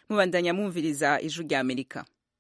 mubandanya mwumviriza ijwi rya amerika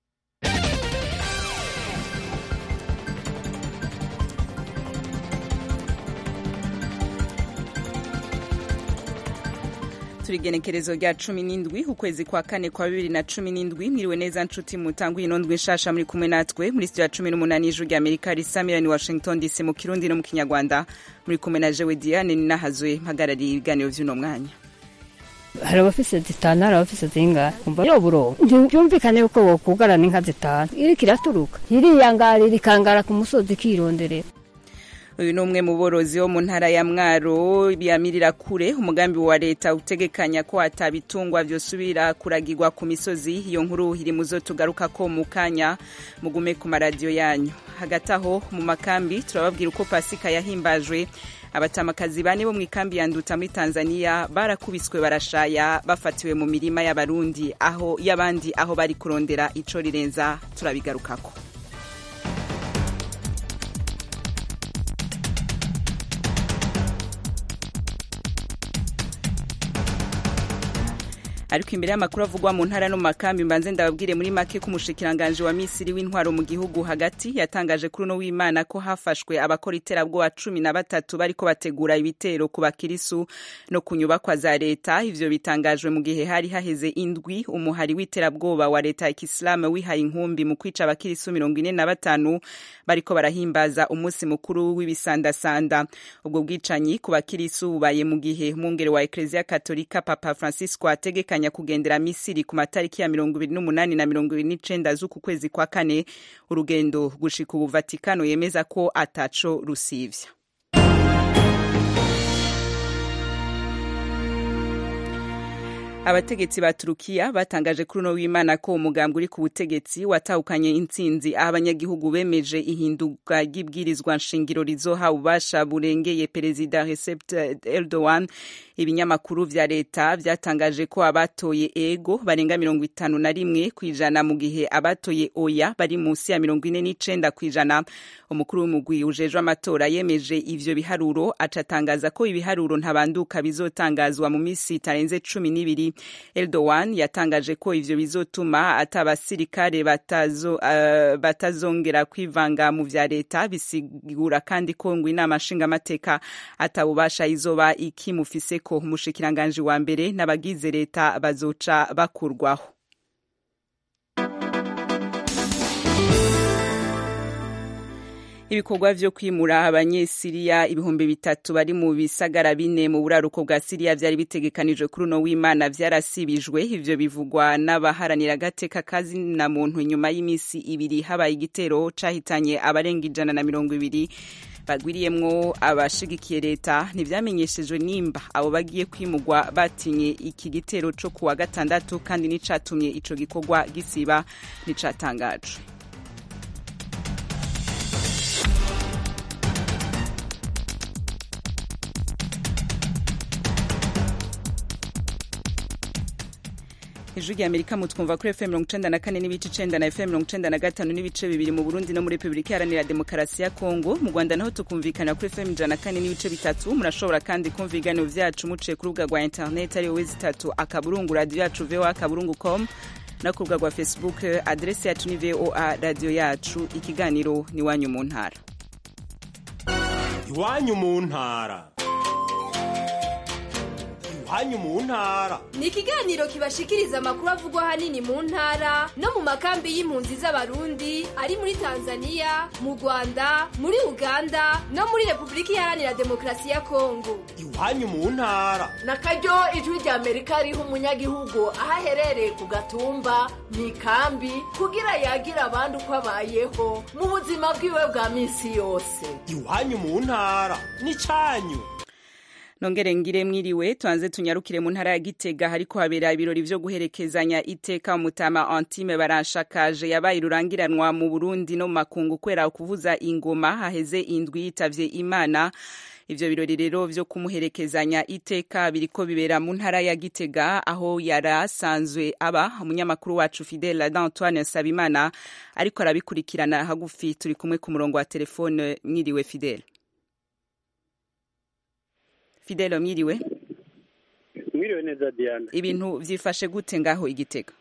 turi igenekerezo rya cumi n'indwi ukwezi kwa kane kwa bibiri na cumi n'indwi mwiriwe neza nshuti mutanguye ino ndwi nshasha muri kumwe natwe muri studio ya cumi n'umunani y'ijuru rya amerika risamira ni washington dc mu kirundi no mu kinyarwanda muri kumwe na jewe diane ninahazwe mpagarariye ibiganiro vy'uno mwanya hari abafise zitanu hari abafise zingahe umva yo buroba ntibyumvikane yuko wokugarana inka zitanu iriko iraturuka iriyangarira ikangara ku musozi ikironderera uyu ni umwe mu borozi wo mu ntara ya mwaro yamirira kure umugambi wa leta utegekanya ko atabitungwa vyosubira kuragirwa ku misozi iyo nkuru iri muzo tugaruka ko mu kanya mugume ku maradiyo yanyu hagati aho mu makambi turababwira uko pasika yahimbajwe abatamakazi bane bo mu ikambi ya nduta muri tanzania barakubiswe barashaya bafatiwe mu mirima y'abarundi aho y'abandi aho bari kurondera ico rirenza turabigarukako ariko imbere y'amakuru avugwa mu ntara no mu makambi mbanze ndababwire muri make ko umushikiranganje wa misiri w'intwaro mu gihugu hagati yatangaje kuri uno w'imana ko hafashwe abakora iterabwoba cumi na batatu bariko bategura ibitero ku bakirisu no ku nyubakwa za leta ivyo bitangajwe mu gihe hari haheze indwi umuhari w'iterabwoba wa leta ya kisilamu wihaye inkumbi mu kwica abakirisu mirongo ine na batanu bariko barahimbaza umunsi mukuru w'ibisandasanda ubwo bwicanyi ku bakirisu bubaye mu gihe umwungere wa ekleziya katolika papa francisco ategekanye kugendera misiri ku matariki ya mirongo ibiri n'umunani na mirongo ibiri n'icenda z'uku kwezi kwa kane urugendo gushika ubu vatikano yemeza ko ataco rusivya abategetsi ba turukiya batangaje kuri uno w'imana ko umugambi uri ku butegetsi watahukanye intsinzi aho abanyagihugu bemeje ihinduka ry'ibwirizwa nshingiro rizoha ububasha burengeye perezida recep erdogan ibinyamakuru vya leta vyatangaje ko abatoye ego barenga mirongo itanu na rimwe kw'ijana mu gihe abatoye oya bari munsi ya mirongo ine n'icenda kw'ijana umukuru w'umugwi ujejwe amatora yemeje ivyo biharuro acatangaza ko ibiharuro ntabanduka bizotangazwa mu misi itarenze cumi n'ibiri Erdogan yatangaje ko ivyo bizotuma ata abasirikare batazo, uh, batazongera kwivanga mu vya leta bisigura kandi ko ngo inama nshingamateka atabubasha izoba ikimufise ko umushikiranganji wa mbere n'abagize leta bazoca bakurwaho ibikorwa vyo kwimura abanyesiriya ibihumbi bitatu bari mu bisagara bine mu buraruko bwa siriya vyari bitegekanijwe kuri uno w'imana vyarasibijwe ivyo bivugwa n'abaharanira agateka kazina muntu nyuma y'imisi ibiri habaye igitero cahitanye abarenga ijana na mirongo ibiri bagwiriyemwo abashigikiye leta ntivyamenyeshejwe nimba abo bagiye kwimugwa batinye iki gitero co kuwa gatandatu kandi n'icatumye ico gikorwa gisiba nticatangajwe ijwi rya amerika mutwumva kuri fm mirongo icenda na kane n'ibice icenda na fm mirongo icenda na gatanu n'ibice bibiri mu burundi no muri repubulika iharanira demokarasi ya kongo mu rwanda naho tukumvikana kuri fm ijana na kane n'ibice bitatu murashobora kandi kumva ibiganiro vyacu muciye ku rubuga rwa interineti ariyo wezi itatu akaburungu radiyo yacu voa akaburungu com no ku rubuga rwa facebook aderesi yacu ni voa radiyo yacu ikiganiro ni iwanyu mu ntara iwanyu mu ntara iwanyu mu ntara ni ikiganiro kibashikiriza amakuru avugwa ahanini mu ntara no mu makambi y'impunzi z'abarundi ari muri tanzania mu rwanda muri uganda no muri repubulika iharanira demokarasi ya kongo iwanyu mu ntara na karyo ijwi rya amerika riha umunyagihugu aho aherereye ku gatumba mu ikambi kugira yagira abandi uko abayeho mu buzima bwiwe bwa minsi yose iwanyu mu ntara ni cyanyu nongere ngire mwiriwe tuanze tunyarukire mu ntara ya Gitega hariko habera ibirori vyo guherekezanya iteka umutama Antime baranshakaje yabaye rurangiranwa mu Burundi no mu makungu kwera kuvuza ingoma haheze indwi yitavye Imana ivyo birori rero vyo kumuherekezanya iteka biriko bibera mu ntara ya Gitega aho yarasanzwe aba umunyamakuru wacu Fidel d'Antoine Sabimana ariko arabikurikirana hagufi turi kumwe ku murongo wa telefone mwiriwe Fidel Fidel mwiriwe mwiriwe neza diana ibintu vyifashe gute ngaho igitega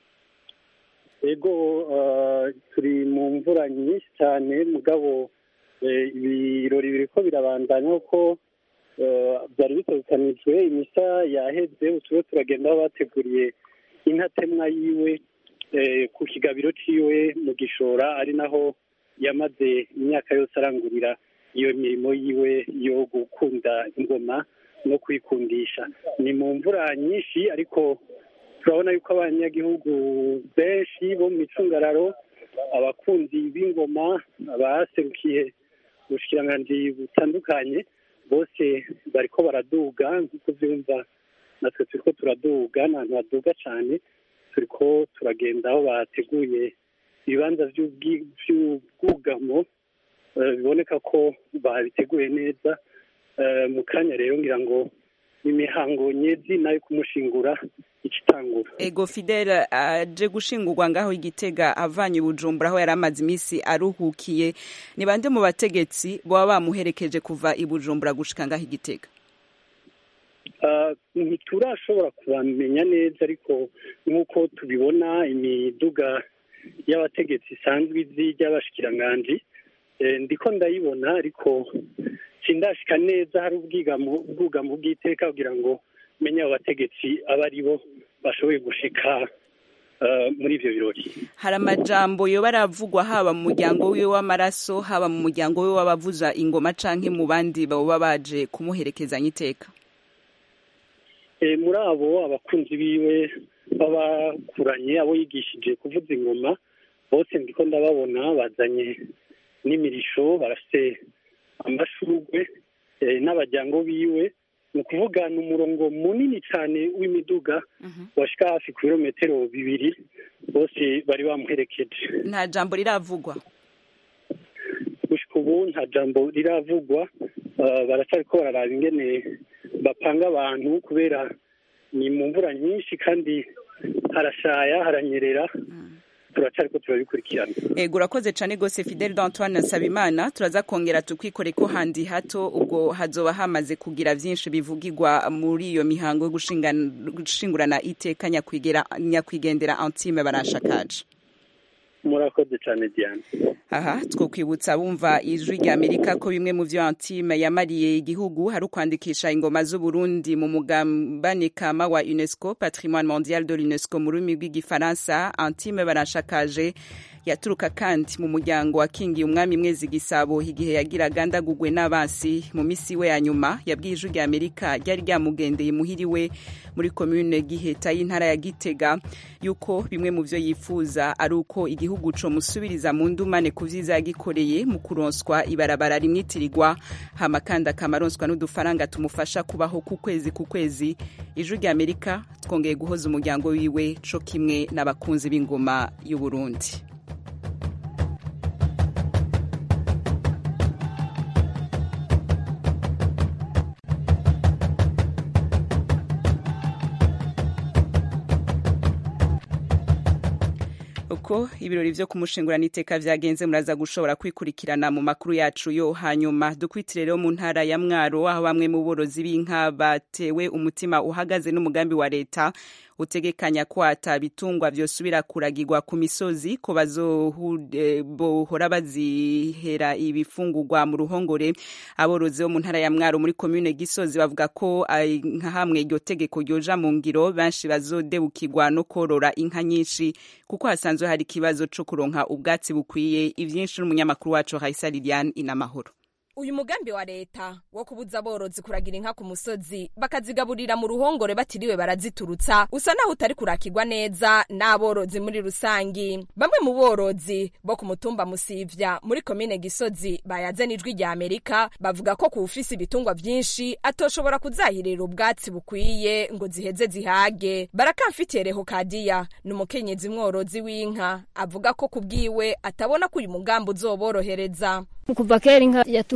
ego eh, turi mu mvura nyinshi cyane mugabo eh, ibirori biriko birabandanya kuko eh, byari bitegekanijwe imisa yaheze uturiwe turagenda aho bateguriye intatemwa yiwe eh, ku kigabiro ciwe mu gishora ari naho yamaze imyaka yose arangurira iyo mirimo yiwe yo gukunda ingoma no kwikundisha ni mu mvura nyinshi ariko turabona yuko abanyagihugu benshi bo mu micungararo abakunzi b'ingoma abaserukiye ubushikiranganji butandukanye bose bariko baraduga nk'uko vyumva natwe turiko turaduga ni ahantu haduga cane turiko turagenda aho bateguye ibibanza vy'ubwi- vy'ubwugamo eh, biboneka ko babiteguye neza Eh, mu kanya rero ngira ngo imihango nyezi nayo kumushingura icitangura ego fidele aje gushingurwa ngaho igitega avanye i bujumbura aho yari amaze iminsi aruhukiye ni bande mu bategetsi baba bamuherekeje kuva i bujumbura gushika ngaho igitega Ah, ntiturashobora kubamenya neza ariko nk'uko tubibona imiduga y'abategetsi isanzwe izi ry'abashikiranganji eh, ndiko ndayibona ariko sindashika neza hari ubwigamo ubwugamo bw'iteka kugira ngo menye abo bategetsi aba ari bo bashoboye gushika ah, muri ivyo birori hari amajambo yoba aravugwa haba mu muryango wiwe w'amaraso haba mu muryango wiwe w'abavuza ingoma canke mu bandi baba baje kumuherekezanya iteka Eh, muri abo abakunzi biwe babakuranye abo yigishije kuvuza ingoma bose ndiko ndababona bazanye n'imirisho barafite amashurwe eh, n'abajyango biwe ni ukuvuga ni umurongo munini cyane w'imiduga washika hafi ku birometero bibiri bose bari bamuherekeje nta jambo riravugwa gushika ubu nta jambo riravugwa uh, baracariko bararaba ingene bapanga abantu kubera ni mu mvura nyinshi kandi harashaya haranyerera turacariko turabikurikirana ego urakoze cane gose fidele d'antoine nsabimana turaza kongera tukwikore ko handi hato ubwo hazoba hamaze kugira vyinshi bivugirwa muri iyo mihango yo gushingana- gushingurana iteka nyakwigera nyakwigendera antime barashakaje murakoze cyane diane aha twokwibutsa bumva ijwi rya amerika ko bimwe mu vyo antime yamariye igihugu hari ukwandikisha ingoma z'uburundi mu mugambane kama wa unesco patrimoine mondial de l'unesco mu rurimi rw'igifaransa antime barashakaje yaturuka kandi mu muryango wakingiye umwami mwezi gisabo igihe yagiraga ndagugwe n'abansi mu misi we ya nyuma yabwiye ijwi rya amerika ryari ryamugendeye muhiriwe muri komune giheta y'intara ya gitega yuko bimwe mu vyo yifuza ari uko igihugu co musubiriza mu ndumane ku vyiza yagikoreye mu kuronswa ibarabara rimwitirirwa hama kandi akamaronswa n'udufaranga tumufasha kubaho ku kwezi ku kwezi ijwi rya amerika twongeye guhoza umuryango wiwe co kimwe n'abakunzi b'ingoma y'uburundi uko ibirori vyo kumushingurana iteka vyagenze muraza gushobora kwikurikirana mu makuru yacu yo hanyuma dukwitire rero mu ntara ya mwaro aho bamwe mu borozi b'inka batewe umutima uhagaze n'umugambi wa leta utegekanya ko ata bitungwa vyosubira kuragirwa ku misozi ko bazohora bazihera ibifungurwa mu ruhongore aborozi bo mu ntara ya mwaro muri komune gisozi bavuga ko ai, nka hamwe iryo tegeko ryoja mu ngiro benshi bazodebukirwa no korora inka nyinshi kuko hasanzwe hari ikibazo co kuronka ubwatsi bukwiye ivyinshi n'umunyamakuru wacu Raisa Liliane inamahoro uyu mugambi wa leta wo kubuza aborozi kuragira inka ku musozi bakazigaburira mu ruhongore batiriwe baraziturutsa usa naho utari kurakirwa neza n'aborozi muri rusangi bamwe mu borozi bo ku mutumba musivya muri komine gisozi bayaze n'ijwi rya amerika bavuga ko kuwufise ibitungwa vyinshi atoshobora kuzahirira ubwatsi bukwiye ngo ziheze zihage barakamfitereho kadiya ni umukenyezi mworozi w'inka avuga ko kubwiwe atabona ko uyu mugambi uzoborohereza kuva kera inka yaturuka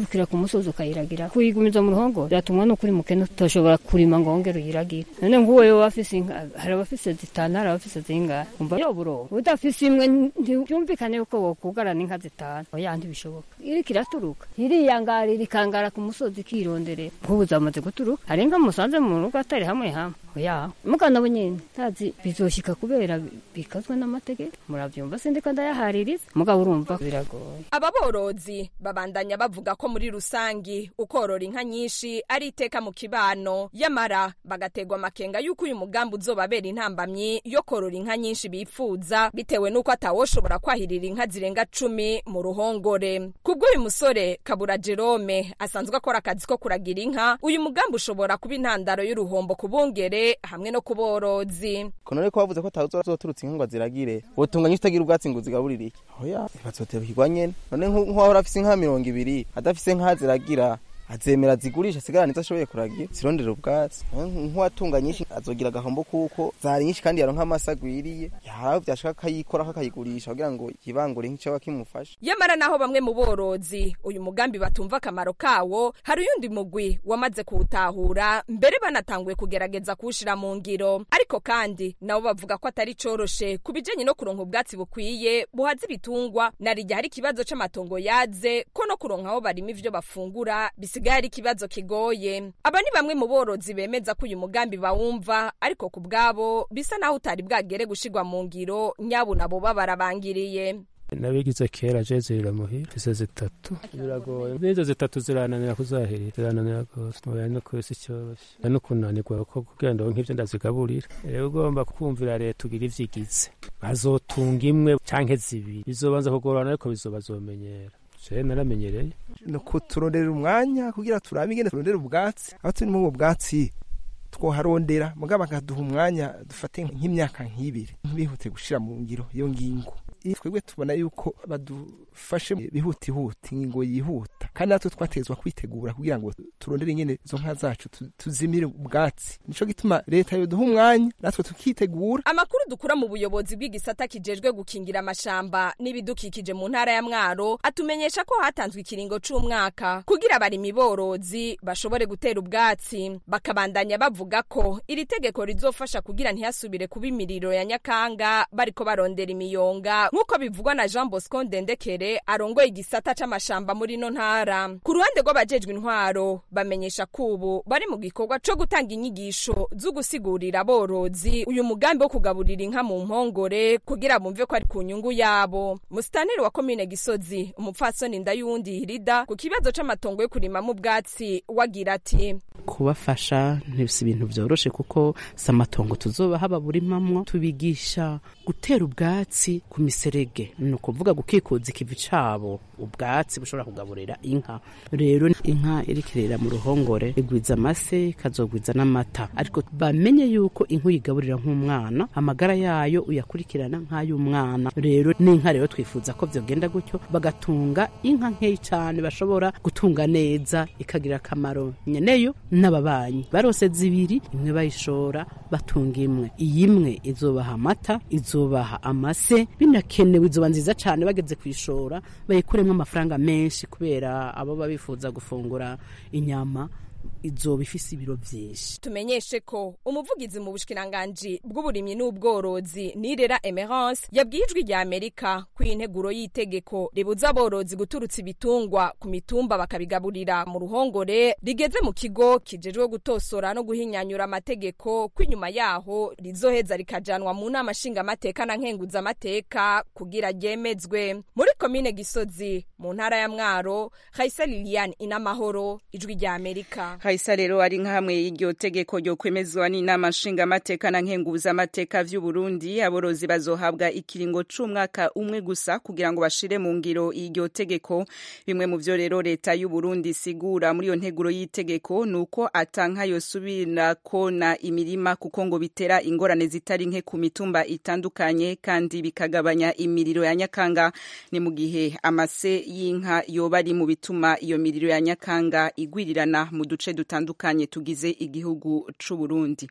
ukurikira ku musozi ukayiragira kuyigumiza mu ruhongo byatumwa no kuri mukene utoshobora kurima ngo wongere uyiragire none nk'uwo yoba afise inka hari abafise zitanu hari abafise zingahe umva yo buroba udafise imwe ntibyumvikane yuko wokugarana inka zitanu oya ntibishoboka iriko iraturuka iriyangarira ikangara ku musozi ikironderera nk'ubu zamaze guturuka hari inka musanze mu rugo atari hamwe hamwe oya mugana bo nyene ntazi bizoshika kubera bikazwe n'amategeko muravyumva sindiko ndayahaririza mugabo urumva biragoye aba borozi babandanya bavuga ko muri rusangi ukorora inka nyinshi ari iteka mu kibano yamara bagategwa amakenga y'uko uyu mugambi uzobabera intambamyi yo korora inka nyinshi bifuza bitewe n'uko atawoshobora kwahirira inka zirenga cumi mu ruhongore kubw'uyu musore kabura jerome asanzwe akora akazi ko kuragira inka uyu mugambi ushobora kuba intandaro y'uruhombo ku bungere hamwe no ku borozi konone ko bavuze ko atazoturutse inka ngo aziragire wotunga nyinshi utagira ubwatsi ngo uzigaburire iki oya bazotebukirwa nyene none nk'uwahora afise inka mirongo ibiri adafise inka ziragira azemera zigurisha asigarana izo ashoboye kuragira zirondera ubwatsi nk'uwatunga nyinshi azogira agahombo kuko zari nyinshi kandi yaronka amase agwiriye yaraho vyashaka akayikoraho akayigurisha kugira ngo yibangure nk'icoba kimufasha yamara naho bamwe mu borozi uyu mugambi batumva akamaro kawo hari uyundi mugwi wamaze kuwutahura mbere banatanguye kugerageza kuwushira mu ngiro ariko kandi nabo bavuga ko atari coroshe ku bijanye no kuronka ubwatsi bukwiye buhaza ibitungwa narirya hari ikibazo c'amatongo yaze ko no kuronka aho barima ivyo bafungura bisigaye ari ikibazo kigoye aba ni bamwe mu borozi bemeza ko uyu mugambi bawumva ariko ku bwabo bisa naho utari bwagere gushirwa mu ngiro nyabo nabo babarabangiriye nabigize kera je zirira muhira izo zitatu biragoye n'izo zitatu zirananira kuzahirira zirananira rwose oya no kwisi cyoroshe no kunanirwa ko kugira ngo nk'ivyo ndazigaburira rero ugomba kumvira leta ugira ivyigize bazotunga imwe canke zibiri bizobanza kugorana ariko bizobazomenyera je naramenyereye no kuturondera umwanya kugira turabe ingene turondera ubwatsi aho turi mu bwatsi twoharondera mugabo bakaduha umwanya dufate nk'imyaka nk'ibiri ntibihute gushira mu ngiro iyo ngingo twebwe tubona yuko badufashe bihutihuti ingingo yihuta kandi natwe twatezwa kwitegura kugira ngo turondere ingene izo nka zacu tuzimire ubwatsi nico gituma leta yoduha umwanya natwe tukitegura amakuru dukura mu buyobozi bw'igisata kijejwe gukingira amashamba n'ibidukikije mu ntara ya mwaro atumenyesha ko hatanzwe ikiringo c'umwaka kugira abarimyi borozi bashobore gutera ubwatsi bakabandanya bavuga ko iri tegeko rizofasha kugira ntihasubire kuba imiriro ya nyakanga bariko barondera imiyonga nk'uko bivugwa na jean bosco ndendekere arongoye igisata c'amashamba muri ino ntara ku ruhande rw'abajejwe intwaro bamenyesha ko ubu bari mu gikorwa co gutanga inyigisho zo gusigurira aborozi uyu mugambi wo kugaburira inka mu mpongore kugira bumve ko ari ku nyungu yabo musitaneri wa komine gisozi umupfasoni ndayuwundi hirida ku kibazo c'amatongo yo kurimamo ubwatsi wagira ati kubafasha ntibisi ibintu vyoroshe kuko si amatongo tuzobaha baburimamwo tubigisha gutera ubwatsi ku miserege ni ukuvuga gukikuza ikivi cabo ubwatsi bushobora kugaburira inka rero inka irikirera mu ruhongore igwiza amase ikazogwiza n'amata ariko bamenye yuko inka uyigaburira nk'umwana amagara yayo uyakurikirana nk'ay'umwana rero n'inka rero twifuza ko vyogenda gutyo bagatunga inka nkeyi cane bashobora gutunga neza ikagira akamaro nyeneyo n'ababanyi barose zibiri imwe bayishora batunga imwe iyi imwe izobaha amata izobaha amase binakenewe izoba nziza cane bageze kwishora bayikuremwo amafaranga menshi kubera abo babifuza gufungura inyama izoba ifise ibiro vyinshi tumenyeshe ko umuvugizi mu bushikiranganji bw'uburimyi n'ubworozi nirera emerance yabwiye ijwi rya amerika ko integuro y'itegeko ribuza aborozi guturutsa ibitungwa ku mitumba bakabigaburira mu ruhongore rigeze mu kigo kijejwe gutosora no guhinyanyura amategeko ko inyuma yaho rizoheza rikajanwa mu nama nshingamateka na nkenguzamateka kugira ryemezwe muri komine gisozi mu ntara ya mwaro haisa lilian inamahoro ijwi rya amerika Kaisa rero ari nka hamwe y'iryo tegeko ryo kwemezwa n'inama nshingamateka na nkenguzamateka vy'u Burundi aborozi bazohabwa ikiringo c'umwaka umwe gusa kugira ngo bashire mu ngiro iryo tegeko bimwe mu vyo rero leta y'u Burundi sigura muri iyo nteguro y'itegeko nuko atanka yosubira kona imirima kuko ngo bitera ingorane zitari nke ku mitumba itandukanye kandi bikagabanya imiriro ya nyakanga ni mu gihe amase y'inka yoba ari mu bituma iyo miriro ya nyakanga igwirirana mu duce dutandukanye tugize igihugu c'u Burundi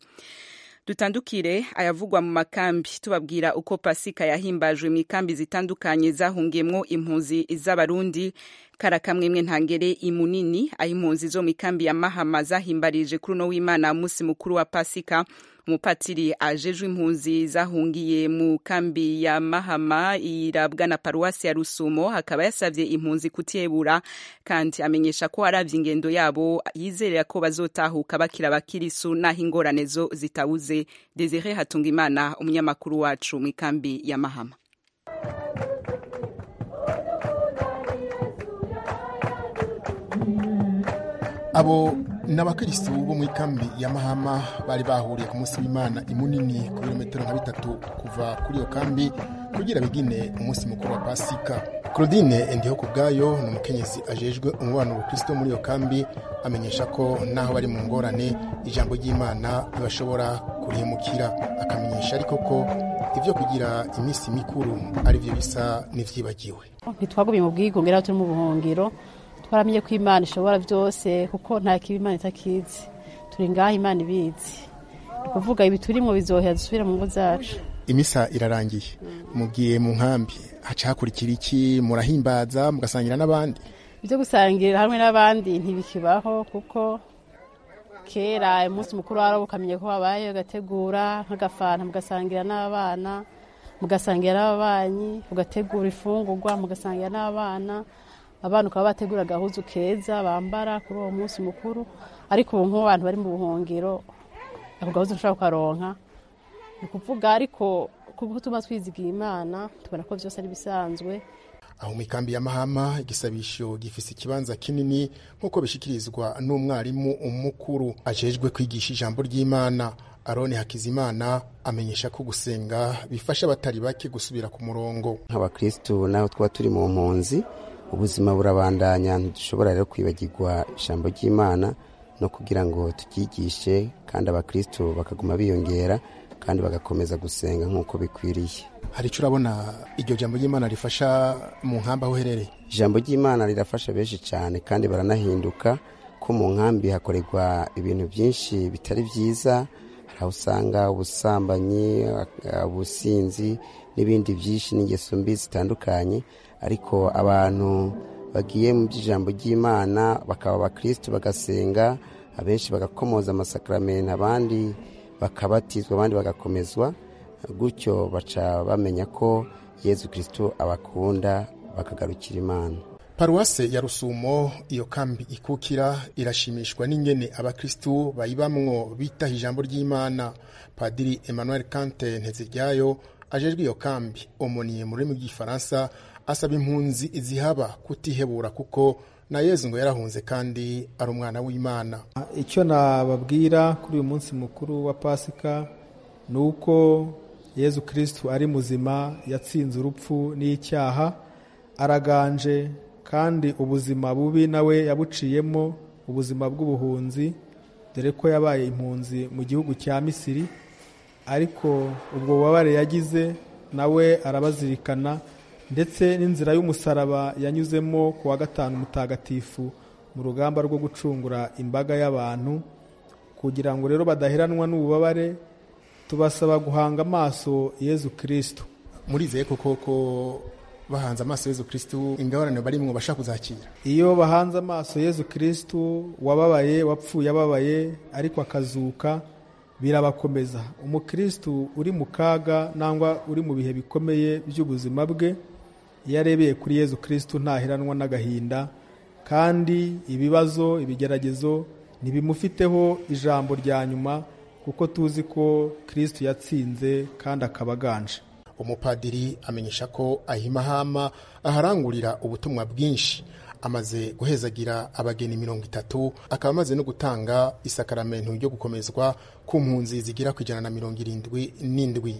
dutandukire ayavugwa mu makambi tubabwira uko pasika yahimbajwe mu ikambi zitandukanye zahungiyemwo impunzi z'abarundi karakamwemwe ntangere imunini aho impunzi zo mu ikambi ya mahama zahimbarije kuri uno w'imana munsi mukuru wa pasika umupatiri ajejwe impunzi zahungiye mu kambi ya mahama irabwa na paruwasi ya rusumo akaba yasavye impunzi kutiyebura kandi amenyesha ko aravye ingendo yabo yizerera ko bazotahuka bakira abakirisu naho ingorane zo zitabuze desire hatungimana umunyamakuru wacu mu ikambi ya mahama abo ni abakirisitu bo mu ikambi ya mahama bari bahuriye ku munsi w'imana imunini ku birometero nka bitatu kuva kuri iyo kambi kugira bigine umunsi mukuru wa pasika claudine ndiho ku bwayo ni umukenyezi ajejwe umubano ubukristo muri iyo kambi amenyesha ko naho bari mu ngorane ijambo ry'imana bashobora kurihemukira akamenyesha ariko ko ibyo kugira iminsi mikuru ari byo bisa n'ivyibagiwe ntitwagumye mu bwigunge aho turi mu buhungiro twaramenye ko imana ishobora byose kuko nta kibi imana itakizi turi ngaho imana ibizi ni ukuvuga ibi turimo bizohera dusubire mu ngo zacu imisa irarangiye mugiye mu nkambi haca hakurikira iki murahimbaza mugasangira n'abandi ibyo gusangira hamwe n'abandi ntibikibaho kuko kera umunsi mukuru wari ukamenya ko wabaye ugategura nk'agafanta mugasangira n'abana mugasangira n'ababanyi ugategura ifungurwa mugasangira n'abana abana ukaba bategura agahuzu keza bambara kuri uwo munsi mukuru ariko ubu nk'abantu bari mu buhungiro ako gahuzu ushobora kukaronka ni ukuvuga ariko kuko tuma twizigiye imana tubona ko byose ari bisanzwe aho mu ikambi ya mahama igisabisho gifise ikibanza kinini nk'uko bishikirizwa n'umwarimu umukuru ajejwe kwigisha ijambo ry'imana aroni hakizimana amenyesha ko gusenga bifasha abatari bake gusubira ku murongo nk'abakristu naho twaba turi mu mpunzi ubuzima burabandanya ntidushobora rero kwibagirwa ijambo ry'imana no kugira ngo turyigishe kandi abakristu bakaguma biyongera kandi bagakomeza gusenga nk'uko bikwiriye hari icyo urabona iryo jambo ry'imana rifasha mu nkambi aho uherereye ijambo ry'imana rirafasha benshi cyane kandi baranahinduka ko mu nkambi hakorerwa ibintu byinshi bitari byiza hari aho usanga ubusambanyi ubusinzi n'ibindi byinshi n'ingeso mbi zitandukanye ariko abantu bagiye mu by'ijambo ry'imana bakaba abakristu bagasenga abenshi bagakomoza amasakaramentu abandi bakabatizwa abandi bagakomezwa gutyo baca bamenya ko yezu kristo abakunda bakagarukira imana paruwase ya rusumo iyo kambi ikukira irashimishwa n'ingene abakristu bayibamwo bitaha ijambo ry'imana padiri emmanuel kante nteziryayo ajejwe iyo kambi omoniye mu rurimi rw'igifaransa asaba impunzi zihaba kutihebura kuko na yezu ngo yarahunze kandi ari umwana w'imana icyo nababwira kuri uyu munsi mukuru wa pasika ni uko yezu kirisitu ari muzima yatsinze urupfu n'icyaha araganje kandi ubuzima bubi nawe yabuciyemo ubuzima bw'ubuhunzi dore ko yabaye impunzi mu gihugu cya misiri ariko ubwo bubabare yagize nawe arabazirikana ndetse n'inzira y'umusaraba yanyuzemo ku wa gatanu mutagatifu mu rugamba rwo gucungura imbaga y'abantu kugira ngo rero badaheranwa n'ububabare tubasaba guhanga amaso yezu kirisitu murizeye koko ko bahanze amaso yezu kirisitu ingorane barimwo bashaka kuzakira iyo bahanze amaso yezu kirisitu wababaye wapfuye ababaye ariko akazuka birabakomeza umukirisitu uri mu kaga nangwa uri mu bihe bikomeye by'ubuzima bwe iyo arebeye kuri yezu kirisitu ntaheranwa n'agahinda kandi ibibazo ibigeragezo ntibimufiteho ijambo rya nyuma kuko tuzi ko kirisitu yatsinze kandi akaba aganje umupadiri amenyesha ko ahimahama aharangurira ubutumwa bwinshi amaze guhezagira abageni mirongo itatu akaba amaze no gutanga isakaramentu ryo gukomezwa ku mpunzi zigira ku ijana na mirongo irindwi n'indwi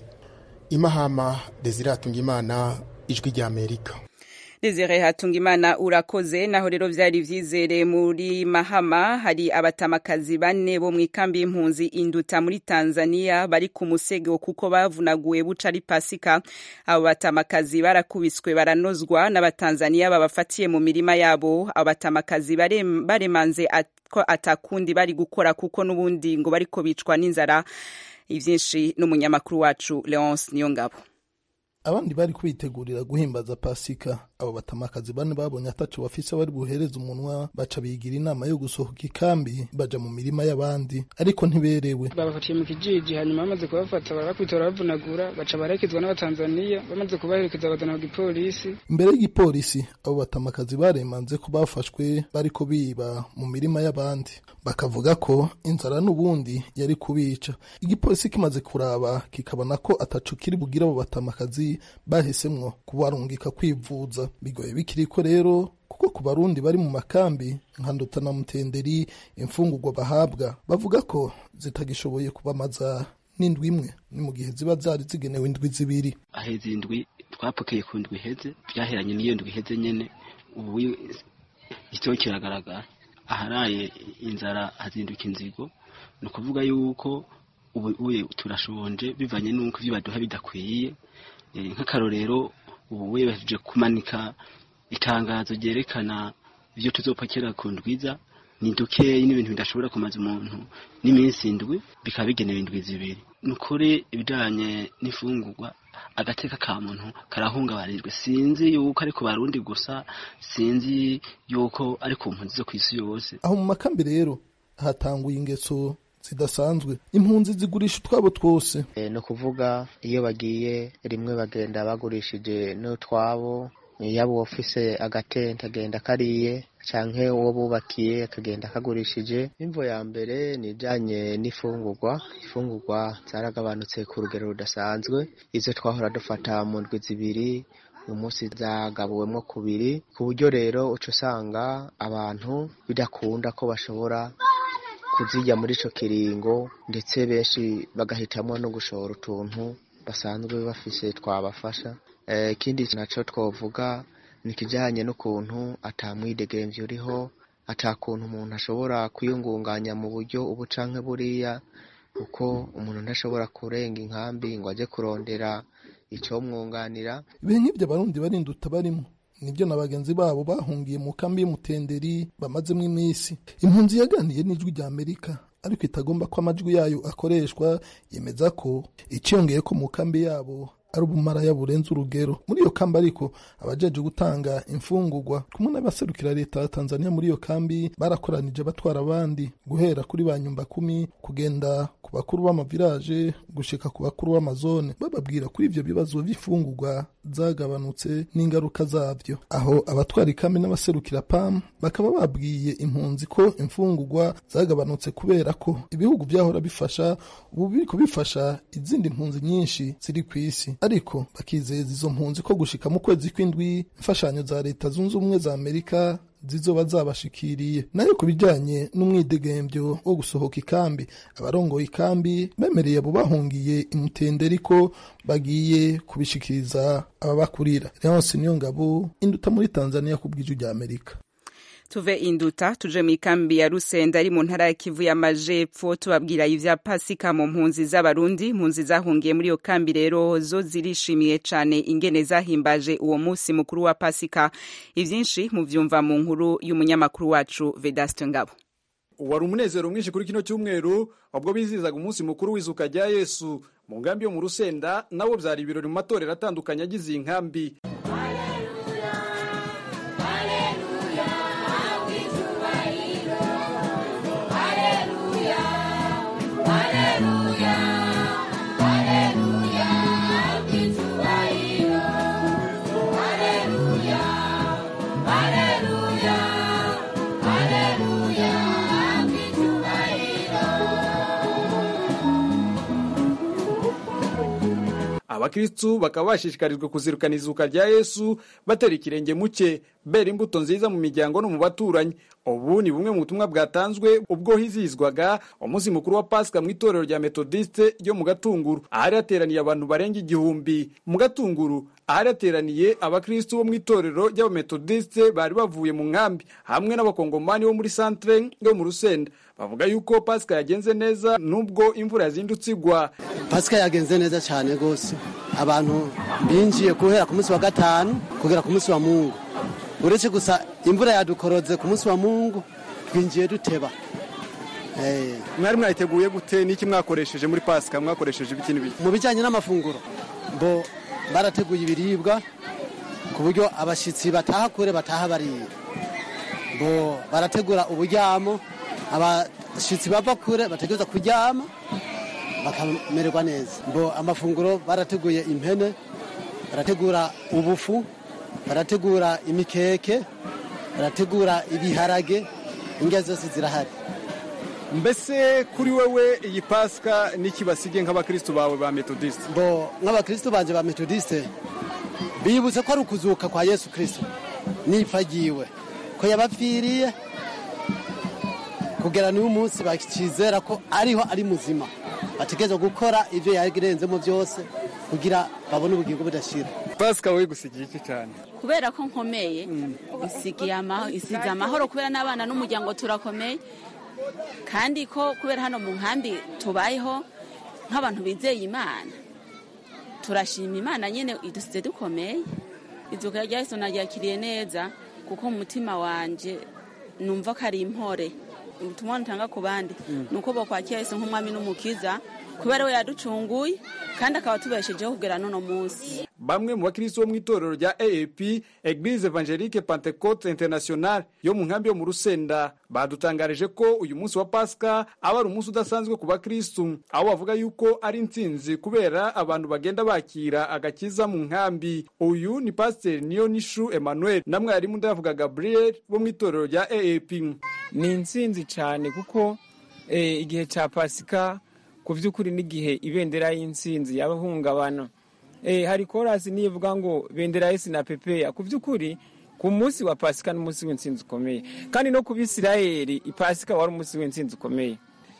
imahama desiratunga imana ijwi ry'amerika Desire Hatungimana urakoze naho rero vyari vyizere muri Mahama hari abatamakazi bane bo mu ikambi y'impunzi induta muri Tanzania bari ku musego kuko bavunaguye buca ari pasika abo batamakazi barakubiswe baranozwa n'abatanzania babafatiye mu mirima yabo abo batamakazi baremanze ko atakundi bari gukora kuko n'ubundi ngo bariko bicwa n'inzara ivyinshi n'umunyamakuru wacu Leonce Niyongabo abandi bari kubitegurira guhimbaza pasika abo batamakazi bane babonye ataco bafise bari buhereza umunwa baca bigira inama yo gusohoka ikambi baja mu mirima y'abandi ariko ntiberewe babafatiye mu kijiji hanyuma bamaze kubafata barabakubita barabavunagura baca barekezwa n'abatanzaniya bamaze kubaherekeza bazana ku gipolisi imbere y'igipolisi abo batamakazi baremanze ko bafashwe bariko biba mu mirima y'abandi bakavuga ko inzara n'ubundi yari kubica igipolisi kimaze kuraba kikabona ko ataco kiri bugira abo batamakazi bahisemwo kubarungika kwivuza bigoye bikiriko rero kuko ku barundi bari mu makambi nka ndota na mutenderi imfungurwa bahabwa bavuga ko zitagishoboye kubamaza n'indwi imwe ni mu gihe ziba zari zigenewe indwi zibiri aheza indwi twapokeye ku ndwi iheze byaheranye n'iyo ndwi iheze nyene ubu igitego kiragaragara aharaye inzara hazinduka inzigo ni ukuvuga yuko ubu turashonje bivanye n'uko ibyo baduha bidakwiye nk'akarorero ubu webaje kumanika itangazo ryerekana ibyo tuzopakira ku ndwiza ni dukeyi n'ibintu bidashobora kumaza umuntu n'iminsi indwi bikaba bigenewe indwi zibiri ni ukuri ibijyanye n'imfungurwa agateka ka muntu karahungabanijwe sinzi yuko ari ku barundi gusa sinzi yuko ari ku mpunzi zo ku isi yose aho mu makambi rero hatanguye ingeso zidasanzwe impunzi zigurisha utwabo twose ni ukuvuga iyo bagiye rimwe bagenda bagurishije n'utwabo yaba uwafise agatente agenda kariye canke uwo bubakiye akagenda akagurishije imvo ya mbere ni ijanye n'ifungurwa ifungurwa zaragabanutse ku rugero rudasanzwe izo twahora dufata mu ndwi zibiri uyu munsi zagabuwemwo kubiri ku buryo rero uca usanga abantu bidakunda ko bashobora kuzirya muri ico kiringo ndetse benshi bagahitamwo no gushora utuntu basanzwe bafise twabafasha ikindi naco twovuga ni ikijyanye n'ukuntu atamwidegemvye uriho atakuntu umuntu ashobora kwiyungunganya mu buryo ubu canke buriya kuko umuntu ntashobora kurenga inkambi ngo ajye kurondera icomwunganira ibihe nk'ibyo abarundi barinduta barimo nibyo na bagenzi babo bahungiye mu kambi y'umutenderi bamazemo iminsi impunzi yaganiye n'ijwi rya amerika ariko itagomba ko amajwi yayo akoreshwa yemeza ko iciyongeye ko mu kambi yabo ari ubumaraya burenze urugero muri iyo kambi ariko abajeje gutanga imfungurwa kumwe n'abaserukira leta ya tanzania muri iyo kambi barakoranije batwara abandi guhera kuri ba nyumba kumi kugenda ku bakuru b'amaviraje gushika ku bakuru b'amazone bababwira kuri ivyo bibazo vy'imfungurwa zagabanutse n'ingaruka zavyo aho abatwara ikambi n'abaserukira pam bakaba babwiye impunzi ko imfungurwa zagabanutse kubera ko ibihugu vyahora bifasha ubu biriko bifasha izindi mpunzi nyinshi ziri ku isi ariko bakizeza izo mpunzi ko gushika mu kwezi kw'indwi imfashanyo za leta zunze ubumwe za amerika zizoba zabashikiriye nayo ku bijyanye n'umwidegemvyo wo gusohoka ikambi abarongoye ikambi bemereye abo bahungiye imutenderi ko bagiye kubishikiriza ababakurira leonce niyo ngabo induta muri tanzania ku bw'ijwi rya amerika tuve induta tuje mu ikambi ya rusenda ari mu ntara ya kivu y'amajepfo tubabwira ivya pasika mu mpunzi z'abarundi impunzi zahungiye muri iyo kambi rero zo zirishimiye cane ingene zahimbaje uwo musi mukuru wa pasika ivyinshi muvyumva mu nkuru y'umunyamakuru wacu vedaste ngabo wari umunezero mwinshi kuri kino cyumweru ubwo bizizaga umunsi mukuru w'izuka rya yesu mu nkambi yo mu rusenda nabo byari ibirori mu matorero atandukanye agize iyi nkambi abakristu bakaba bashishikarijwe kuzirukana izuka rya yesu batera ikirenge muke bera imbuto nziza mu miryango no mu baturanyi ubu ni bumwe mu butumwa bwatanzwe ubwo hizihizwaga umunsi mukuru wa pasika mu itorero rya metodiste ryo mu gatunguru ahari hateraniye abantu barenga igihumbi mu gatunguru ahari hateraniye abakristu bo mu itorero ry'abametodiste bari bavuye mu nkambi hamwe n'abakongomani bo muri santere yo mu rusenda bavuga yuko pasika yagenze neza nubwo imvura yazindutse igwa pasika yagenze neza cyane rwose abantu binjiye guhera ku munsi wa gatanu kugera ku munsi wa mungu uretse gusa imvura yadukoroze ku munsi wa mungu twinjiye duteba mwari mwayiteguye gute n'iki mwakoresheje muri pasika mwakoresheje ibiki n'ibiki mu bijyanye n'amafunguro bo barateguye ibiribwa ku buryo abashyitsi bataha kure bataha bariye bo barategura uburyamo abashyitsi bava kure bategereza kuryama bakamererwa neza bo amafunguro barateguye impene barategura ubufu barategura imikeke barategura ibiharage indya zose zirahari mbese kuri wewe iyi pasika niki basige nk'abakristo bawe ba metodiste bo nk'abakristo banje ba metodiste bibutse ko ari ukuzuka kwa yesu kristo n'ipfa ryiwe ko yabapfiriye kugera n'uyu munsi bakizera ko ariho ari muzima bategereza gukora ibyo yarenzemo byose kugira babone ubugingo budashira pasika wowe gusigiye iki cyane kubera ko nkomeye isigiye amahoro isize amahoro kubera n'abana n'umuryango turakomeye kandi ko kubera hano mu nkambi tubayeho nk'abantu bizeye imana turashima imana nyine idusize dukomeye izuka rya yesu naryakiriye neza kuko mu mutima wanjye numva ko ari impore ubutumwa ntanga ku bandi ni uko bakwakira yesu nk'umwami n'umukiza kubera we yaducunguye kandi akaba tubeshejeho kugera n'uno munsi bamwe mu bakristo bo mu itorero rya aap eglise evangelique pentecote international yo mu nkambi yo mu rusenda badutangarije ko uyu munsi wa pasika aba ari umunsi udasanzwe ku bakristo aho bavuga yuko ari intsinzi kubera abantu bagenda bakira agakiza mu nkambi uyu ni pasiteri niyo nishu emmanuel na mwarimu ndavuga gabriel bo mu itorero rya aap ni intsinzi cyane kuko igihe cya pasika ku by'ukuri n'igihe ibendera y'intsinzi y'abahungabana hari korasi nivuga ngo bendera y'isi na pepeya ku by'ukuri ku munsi wa pasika n'umunsi w'intsinzi ukomeye kandi no ku bisirayeri ipasika wari umunsi w'intsinzi ukomeye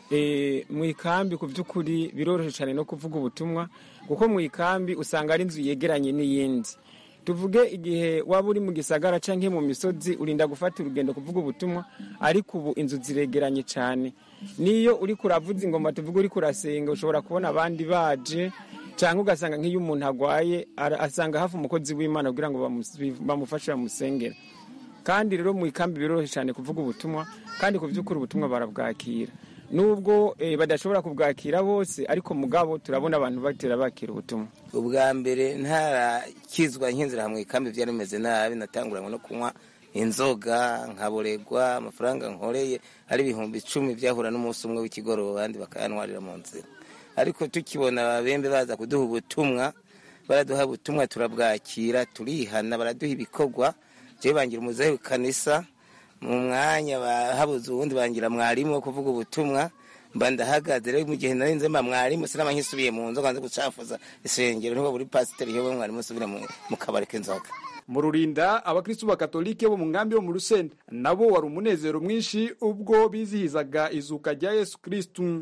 mu ikambi ku by'ukuri biroroshye cyane no kuvuga ubutumwa kuko mu ikambi usanga ari inzu yegeranye n'iyindi tuvuge igihe waba uri mu gisagara cyangwa mu misozi urinda gufata urugendo kuvuga ubutumwa ariko ubu inzu ziregeranye cyane niyo uri kuravuza ingoma tuvuge uri kurasenga ushobora kubona abandi baje cyangwa ugasanga nk'iyo umuntu arwaye asanga hafi umukozi w'imana kugira ngo bamufashe bamusengera kandi rero mu ikambi biroroshye cyane kuvuga ubutumwa kandi ku by'ukuri ubutumwa barabwakira nubwo badashobora kubwakira bose ariko mugabo turabona abantu batera bakira ubutumwa ubwa mbere ntarakizwa nk'inzira mu ikambi byari bimeze nabi natanguranywe no kunywa inzoga nkaboregwa amafaranga nkoreye ari ibihumbi icumi byahura n'umunsi umwe w'ikigoroba abandi bakayantwarira mu nzira ariko tukibona ababembe baza kuduha ubutumwa baraduha ubutumwa turabwakira turihana baraduha ibikorwa jewe bangira umuzehe w'ikanisa mu mwanya habuze uwundi bangira mwarimu wo kuvuga ubutumwa mba ndahagaze rero mu gihe nari nze mba mwarimu sinaba nkisubiye mu nzoga nze gucafuza isengero niho buri pasiteri yowe mwarimu usubire mu kabari k'inzoga mu rurinda abakristu bakatolike bo mu nkambi yo mu rusenda nabo wari umunezero mwinshi ubwo bizihizaga izuka rya yesu kristu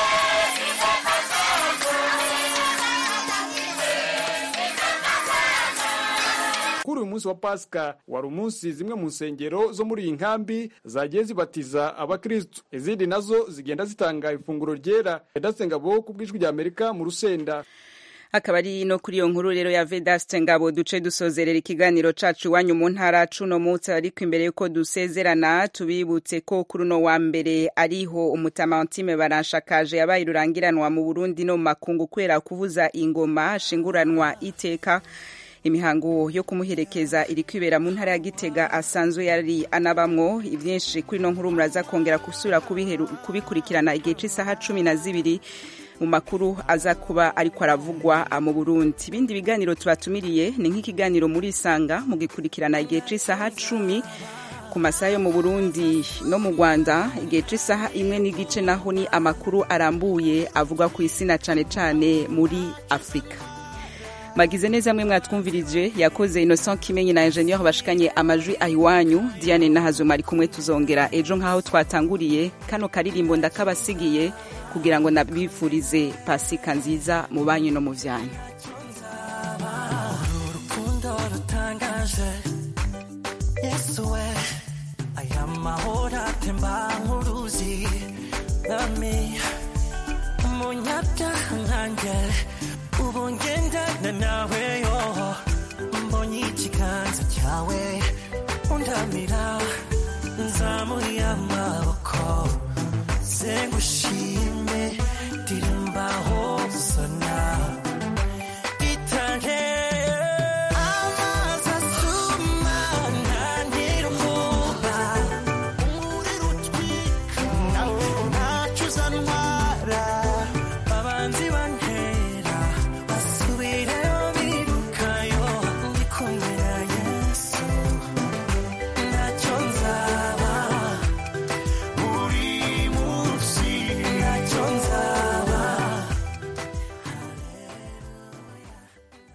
kuri uyu munsi wa pasika wari umunsi zimwe mu nsengero zo muri iyi nkambi zagiye zibatiza abakristu izindi nazo zigenda zitanga ifunguro ryera edasengabo ku bw'ijwi rya amerika mu rusenda akaba ari no kuri iyo nkuru rero ya vedaste ngabo duce dusozerera ikiganiro cacu iwanyu mu ntara cuno munsi ariko imbere yuko dusezerana tubibutse ko kuri uno wa mbere ariho umutamantime baranshakaje yabaye rurangiranwa mu burundi no mu makungu kubera kuvuza ingoma ashinguranwa iteka imihango yo kumuherekeza iri kwibera mu ntara ya gitega asanzwe yari anabamwo ibyinshi kuri ino nkuru muraza kongera gusubira kubikurikirana igihe cy'isaha cumi na zibiri mu makuru aza kuba ariko aravugwa mu burundi ibindi biganiro tubatumiriye ni nk'ikiganiro muri isanga mugikurikirana igihe cy'isaha cumi ku masaha yo mu burundi no mu rwanda igihe cy'isaha imwe n'igice naho ni amakuru arambuye avugwa ku isi na cyane cyane muri afurika magize neza mwe mwatwumvirije yakoze innocent kimenyi na ingenieur bashikanye amajwi ayiwanyu diane nahazuma ari kumwe tuzongera ejo nk'aho twatanguriye kano karirimbo ndakabasigiye kugira ngo nabifurize pasika nziza mu banyu no mu vyanyu urukundo rutangaje yesu we aya mahoro atemba nk'uruzi nami umunyabyaha nkanjye ubu ngendana nawe